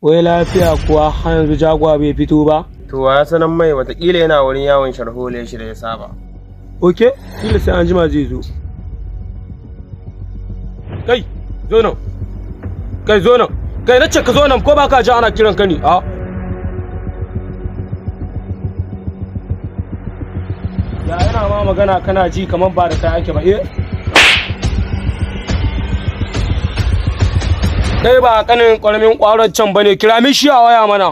wai lafiya kuwa har yanzu jagwa bai fito ba To ya sanan mai watakila yana wurin yawon sharhole shi da ya saba. ok kila sai an jima zai zo kai zo nan kai zo nan kai na ce ka zo nan ko ba ka ji ana kiran ka ne a ya yana ma magana kana ji kamar ba da kai ake ba eh kai ba kanin ƙaramin ƙwaron can bane kira min shi a waya mana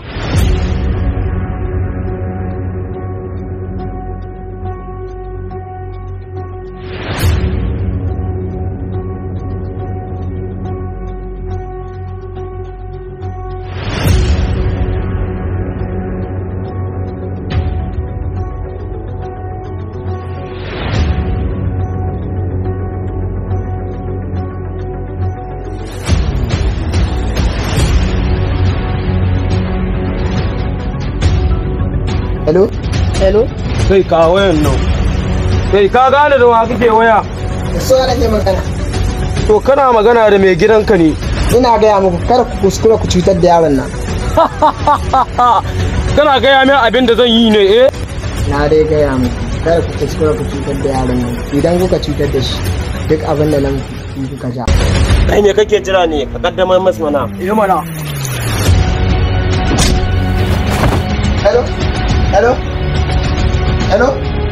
hello hello kai ka wayan nan kai ka gane da wa kake waya da su ana ke magana to kana magana da mai gidanka ne ina gaya muku kar ku kuskura ku cutar da yaron nan kana gaya min abin da zan yi ne eh na dai gaya muku kar ku kuskura ku cutar da yaron nan idan kuka cutar da shi duk abin da nan ku kuka ja Kai me kake jira ne ka kaddamar masu mana? eh mana hello hello hello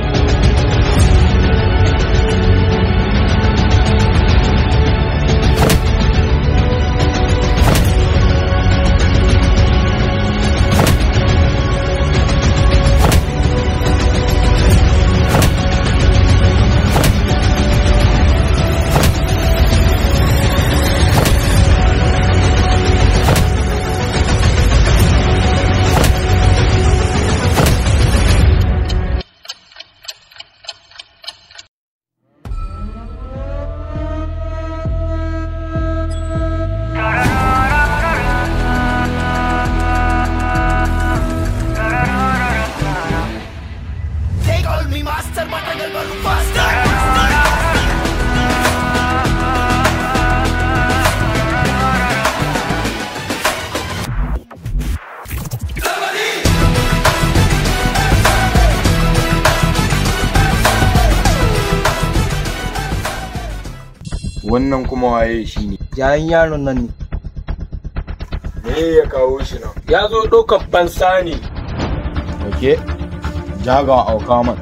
wannan kuma waye shi ne yayin yaron nan ne me ya kawo shi nan ya zo ɗaukar fansa ne ok jaga auka man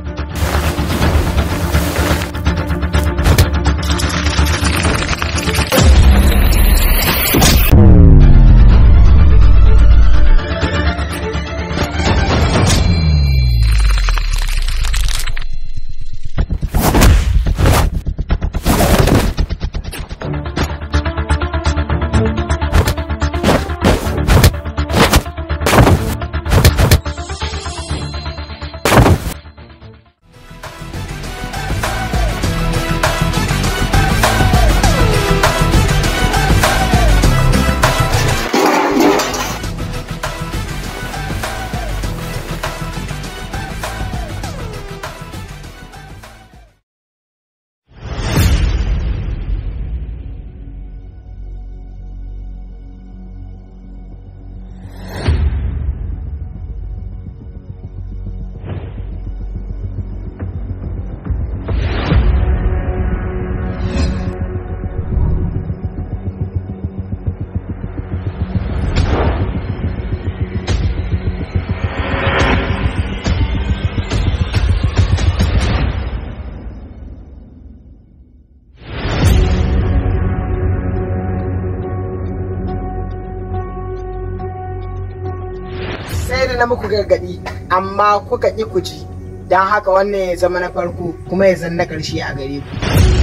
sai da na muku gargadi amma kuka ƙi ku ji don haka wannan ya zama na farko kuma ya zan na ƙarshe a gare ku